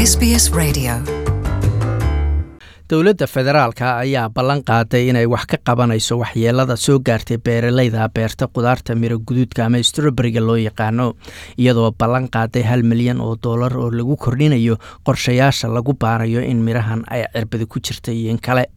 SBS Radio. dowladda federaalka ayaa ballan qaaday inay wax ka qabanayso waxyeelada soo gaartay beeralayda beerta qudaarta miro guduudka ama stroberiga loo yaqaano iyadoo ballan qaaday hal milyan oo dollar oo lagu kordhinayo qorshayaasha lagu baarayo in midhahan ay cirbadi ku jirta iyo in kale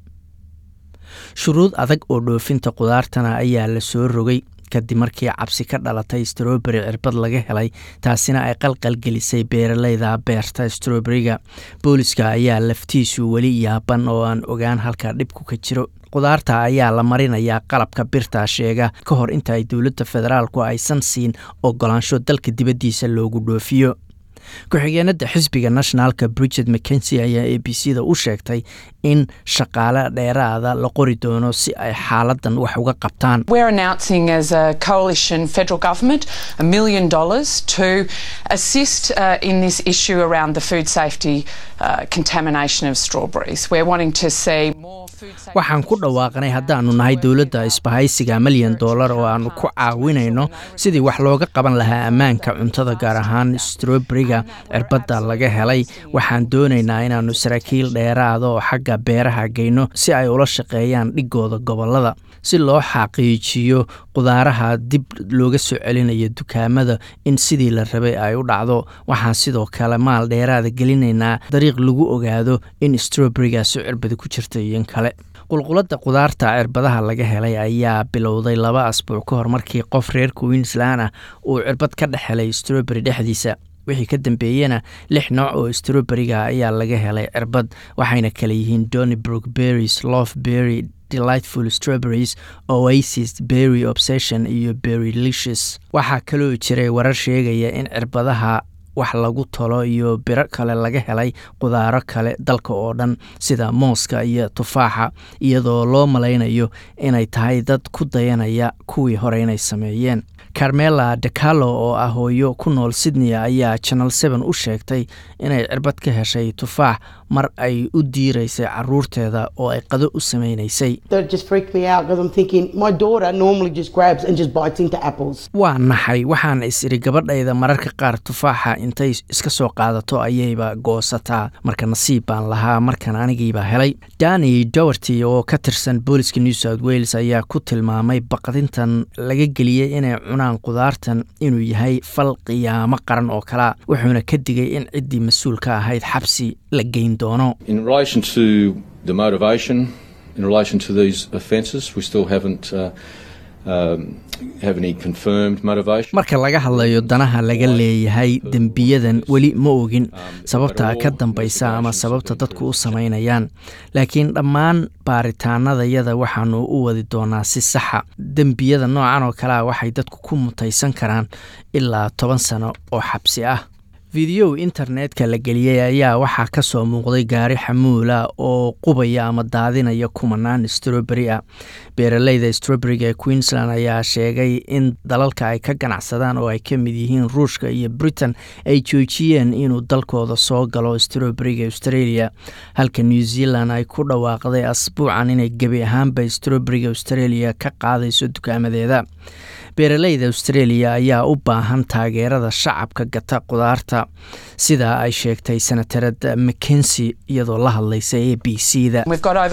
shuruud adag oo dhoofinta qudaartana ayaa la soo rogay kadib markii cabsi ka dhalatay stroberi cirbad laga helay taasina ay qalqalgelisay beeralayda beerta stroberiga booliska ayaa laftiisu weli yaaban oo aan ogaan halka dhibku ka jiro qudaarta ayaa la marinayaa qalabka birta sheega ka hor inta ay dowladda federaalku aysan siin ogolaansho dalka dibaddiisa loogu dhoofiyo ku-xigeenada xisbiga nationalka bridget mckensi ayaa a b c da u sheegtay in shaqaale dheeraada la qori doono si ay xaaladan wax uga qabtaan We're announcing as a coalition federal government a million dollars to assist uh, in this issue around the food safety uh, contamination of strawberries. We're wanting to see more food safety. waxaan ku dhawaaqnay haddaanu nahay dowladda isbahaysiga milyan dollar oo aanu ku caawinayno sidii wax looga qaban lahaa ammaanka cuntada gaar ahaan stroberiga cirbadda laga helay waxaan doonaynaa inaannu saraakiil dheeraada oo xagga beeraha geyno si ay ula shaqeeyaan dhigooda gobolada si loo xaqiijiyo qudaaraha dib looga soo celinayo dukaamada in sidii la rabay ay u dhacdo waxaan sidoo kale maal dheeraada gelinaynaa dariiq lagu ogaado in stroberigaasi cirbadi ku jirta iyo in kale qulqulada qudaarta cirbadaha laga helay ayaa bilowday laba asbuuc ka hor markii qof reer queensland ah uu cirbad ka dhex helay stroberi dhexdiisa wixii ka dambeeyena lix nooc oo stroberiga ayaa laga helay cirbad waxayna kale yihiin donnybrook berries love berry delightful strawberries oasis berry obsession iyo berry licious waxaa kaloo jiray warar sheegaya in cirbadaha wax lagu tolo iyo biro kale laga helay qudaaro kale dalka oo dhan sida mooska iyo tufaaxa iyadoo loo malaynayo inay tahay dad ku dayanaya kuwii hore inay sameeyeen carmela decalo oo ah hooyo ku nool sydney ayaa channel seven u sheegtay inay cirbad ka heshay tufaax mar ay u diiraysay caruurteeda oo ay qado u sameynaysay That just freaked me out because I'm thinking my daughter normally just grabs and just bites into apples. waa naxay waxaan is iri gabadhayda mararka qaar tufaaxa intay iska soo qaadato ayayba goosataa marka nasiib baan lahaa markan anigiiba helay dani dowerty oo ka tirsan booliska new south wales ayaa ku tilmaamay baqdintan laga geliyey inay cunaan qudaartan inuu yahay fal qiyaamo qaran oo kalea wuxuuna ka digay in ciddii mas-uul ka ahayd xabsi la geyn doono In relation to the motivation, in relation to these offences, we still haven't uh, um, have any confirmed motivation. marka laga hadlayo danaha laga leeyahay dembiyadan weli ma ogin sababta ka dambaysa ama sababta dadku u samaynayaan laakiin dhammaan baaritaanadayada waxaanu u wadi doonaa si saxa dembiyada noocan oo kalea waxay dadku ku mutaysan karaan ilaa toban sano oo xabsi ah fideow internetka la geliyey ayaa waxaa ka soo muuqday gaari xamuula oo qubaya ama daadinaya kumanaan stroberi ah beeralayda stroberiga ee queensland ayaa sheegay in dalalka ay ka ganacsadaan oo ay ka mid yihiin ruushka iyo britain ay joojiyeen inuu dalkooda soo galo stroberiga australia halka new zealand ay ku dhawaaqday asbuucan inay gebi ahaanba stroberiga australia ka qaadayso dukaamadeeda beeralayda australia ayaa u baahan taageerada shacabka gata qudaarta sida ay sheegtay senatarad mckensi iyadoo la hadlaysa a b c da We've got over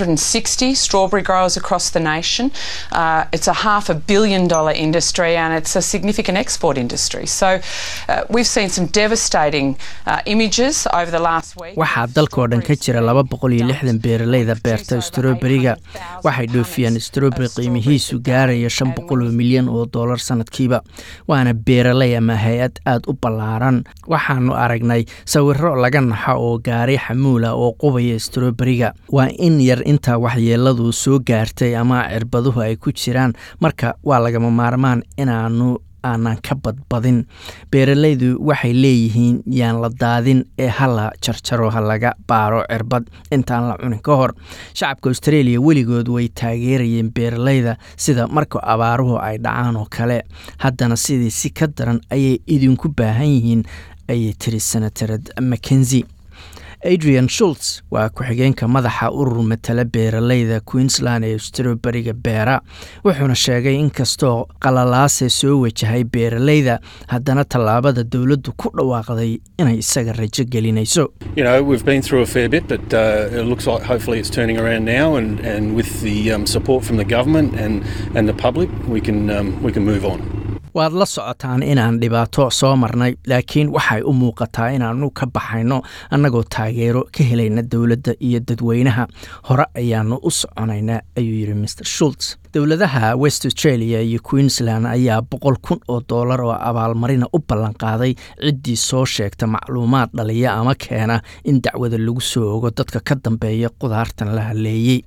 260 strawberry growers across the nation. Uh, it's a half a billion dollar industry and it's a significant export industry. So uh, we've seen some devastating uh, images over the last week. waxaa dalkao dhan ka jira laba boqol iyo lixdan beeralayda beerta stroberiga waxay dhoofiyaan stroberi qiimihiisu gaaraya shan boqol oo milyan oo dollar sanadkiiba waana beeralay ama hay-ad aada u ballaaran waxaanu aragnay sawiro laga naxo oo gaari xamuula oo qubaya stroberiga waa in yar intaa waxyeeladu soo gaartay ama cirbaduhu ay ku jiraan marka waa lagama maarmaan inaanu aanan ka badbadin beeralaydu waxay leeyihiin yaan la daadin ee hala jarjaro ha laga baaro cirbad intaan la cunin ka hor shacabka australia weligood way taageerayeen beeralayda sida marka abaaruhu ay dhacaan oo kale haddana sidii si ka daran ayay idinku baahan yihiin ayay tiri senatarad mackenzi adrian shults waa ku-xigeenka madaxa urur matala beeraleyda queensland ee stroberiga beera wuxuuna sheegay inkastoo qalalaase soo wajahay beeraleyda haddana tallaabada dowladdu ku dhawaaqday inay isaga rajo gelinayso You know, we've been through a fair bit, but uh, it looks like hopefully it's turning around now, and, and with the um, support from the government and, and the public, we can um, we can move on. waad la socotaan inaan dhibaato soo marnay laakiin waxay u muuqataa inaanu ka baxayno annagoo taageero ka helayna dowladda iyo dadweynaha hore ayaanu u soconaynaa ayuu yidhi mr shults dowladaha west australia iyo queensland ayaa boqol kun oo doolar oo abaalmarina u ballanqaaday ciddii soo sheegta macluumaad dhaliya ama keena in dacwada lagu soo ogo dadka ka dambeeya qudaartan la haleeyey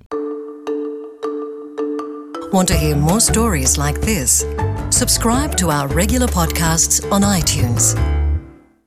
Want to hear more stories like this? Subscribe to our regular podcasts on iTunes.